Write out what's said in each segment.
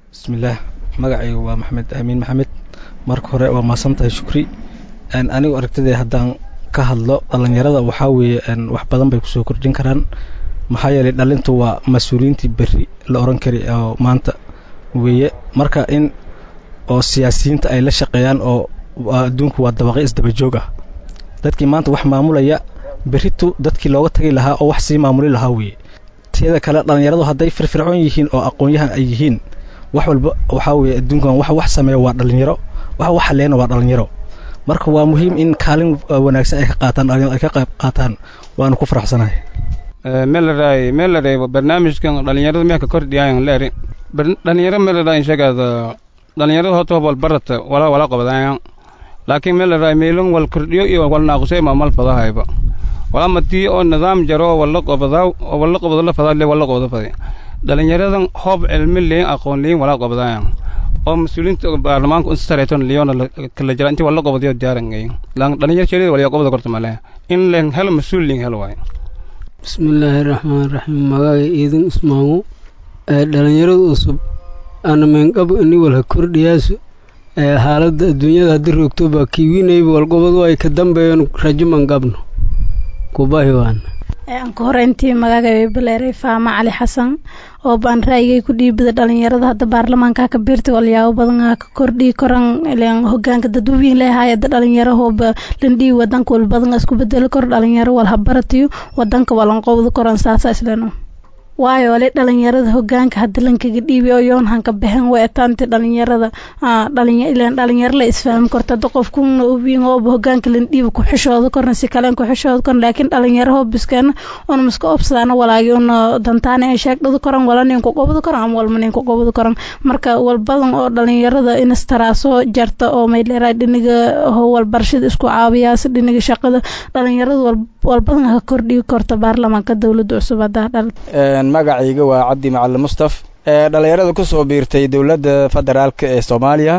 bismillaah magacaygu waa maxamed aamiin maxamed marka hore waa mahadsan tahay shukri anigu aragtidee haddaan ka hadlo dhallinyarada waxaa weeye wax badan bay kusoo kordhin karaan maxaa yeelay dhalintu waa mas-uuliyiintii berri la oran kari oo maanta weeye marka in oo siyaasiyiinta ay la shaqeeyaan oo adduunku waa dabaqyo isdabajoog ah dadkii maanta wax maamulaya berritu dadkii looga tagi lahaa oo wax sii maamuli lahaa weeye teeda kale dhallinyaradu hadday firfircoon yihiin oo aqoon-yahan ay yihiin wax walba waxaa weeye adduunkan wax wax sameeya waa dhallinyaro wax wax haleena waa dhallinyaro marka waa muhiim in kaalin wanaagsan ay ka qaataan dhalinyaradu ay ka qayb qaataan waanu ku faraxsanahay melaray melaray barnaamijkan dhalinyarada meelka kordhiyaayan leeri dhalinyaro melaray inshagaada dhalinyarada horta wal barata wala wala qabadaayan laakiin melaray meelon wal kordhiyo iyo wal naaqusay ma mal fadahayba wala madii oo nidaam jaro wala qabadaa wala qabado la fadaa le wala qabado faday dhalinyaradan hoob cilmi leen aqoon leen wala qabadaayan oo mas-uuliyiinta baarlamaanka u sareeton leona kala jira intii wala qabadiyo diyaarangay lan dhalinyar sheelida wala qabada korta male in leen helo mas-uul leen helo waay bismillaahi raxmaan raxiim magaaga iidin ismaamu ee dhalinyarada cusub ana meenqabo ini walha kordhiyaasu ee xaaladda adduunyada haddii roogto baa kiiwinayba walqobadu ay ka dambeeyeen rajo manqabno kubahi waana anka horeyntii magacay baleeray faama cali xasan oo baan raayigay ku dhiibada dhalinyarada hadda baarlamaanka ka biirtay walyaabo badan ka kordhii koran hogaanka dadweyne leehay hadda dhalinyaro hooba landhii wadanka wal badan isku bedeli kor dhalinyaro wal habaratiyo wadanka walan qowda koran saasa isleno waayo ale dhalinyarada hogaanka hadda lankaga dhiibi oo yoonhan ka baxeen way ataanti dhalinyarada ilan dhalinyaro la isfahmi korta hadda qofkuna ubiin hooba hogaanka lan dhiibi ku xishooda korna si kaleen ku xishooda korna laakiin dhalinyaro hoobiskeena una miska obsadaana walaagi una dantaana ay sheegdhada koran wala nin ku qobda koran ama walma nin ku qobda koran marka walbadan oo dhalinyarada inastaraasoo jarta oo mayleeraa dhiniga walbarashada isku caawiyaas dhiniga shaqada dhalinyarada walbadan ka kordhigi korta baarlamaanka dowladda cusub haddaa dhal magacayga waa cabdi macalin mustaf ee dhallinyarada ku soo biirtay dowladda federaalk ee soomaaliya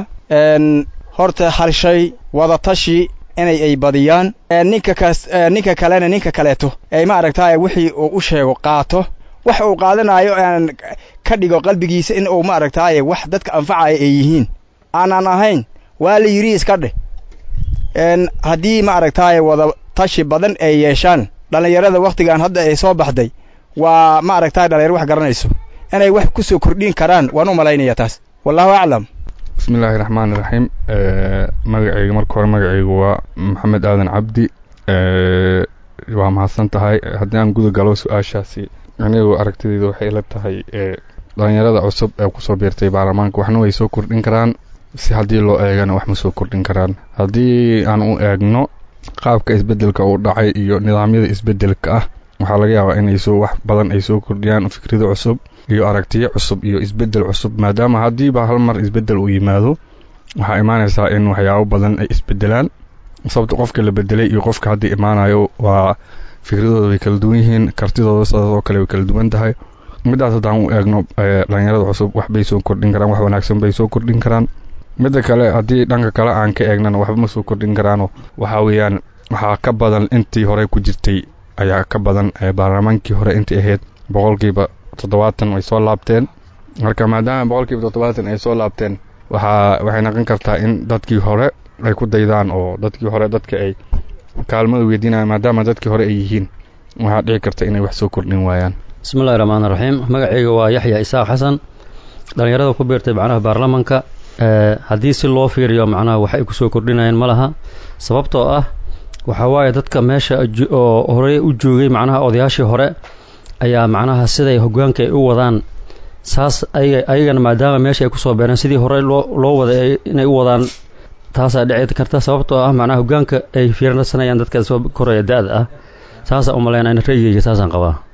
horta hal shay wadatashi inay ay badiyaan ninka kas ninka kalena ninka kaleeto ay ma aragtaay wixii uu u sheego qaato wax uu qaadanayo aan ka dhigo qalbigiisa in uu ma aragtaaye wax dadka anfacaya ay yihiin aanan ahayn waa la yidhi iska dheh haddii ma aragtaaye wada tashi badan ay yeeshaan dhallinyarada wakhtigan hadda ay soo baxday waa ma aragtaay dhalinyaro wax garanayso inay wax ku soo kordhin karaan waan u malaynaya taas wallahu aclam bismillaahi raxmaani raxiim magacayga marka hore magacaygu waa maxamed aadan cabdi waa mahadsan tahay haddii aan guda galo su-aashaasi anigu aragtideyda waxay ila tahay dhalinyarada cusub ee kusoo biirtay baarlamaanka waxna way soo kordhin karaan si haddii loo eegana wax ma soo kordhin karaan haddii aan u eegno qaabka isbeddelka uu dhacay iyo nidaamyada isbeddelka ah waxaa laga yaabaa inay soo wax badan ay soo kordhiyaan fikrado cusub iyo aragtiyo cusub iyo isbeddel cusub maadaama haddiiba hal mar isbeddel uu yimaado waxaa imaanaysaa in waxyaabo badan ay isbeddelaan sababta qofka la bedelay iyo qofka hadda imaanayo waa fikradooda way kala duwan yihiin kartidooda sidaasoo kale way kala duwan tahay middaas haddaan u eegno dhalinyarada cusub waxbay soo kordhin karaan wax wanaagsan bay soo kordhin karaan midda kale haddii dhanka kale aan ka eegnana waxba ma soo kordhin karaano waxaa weeyaan waxaa ka badan intii hore ku jirtay ayaa ka badan baarlamaankii hore intii ahayd boqolkiiba toddobaatan ay soo laabteen marka maadaama boqolkiiba toddobaatan ay soo laabteen waxaa waxay noqon kartaa in dadkii hore ay ku daydaan oo dadkii hore dadka ay kaalmada weydiinayaan maadaama dadkii hore ay yihiin waxaa dhici karta inay wax soo kordhin waayaan bismillahi raxmaan raxiim magacayga waa yaxya isaaq xasan dhallinyarada ku biirtay macnaha baarlamanka haddii si loo fiiriyo macnaha wax ay kusoo kordhinayaan ma laha sababtoo ah waxaa waaye dadka meesha oo horey u joogay macnaha odayaashii hore ayaa macnaha siday hogaanka ay u wadaan saas ayagana maadaama meesha ay kusoo beereen sidii hore loo waday inay u wadaan taasaa dhici karta sababtoo ah macnaha hogaanka ay fiirsanayaan dadka soo koraya da-da ah saasaa u malaynaa in ra'yigayga saasaan qabaa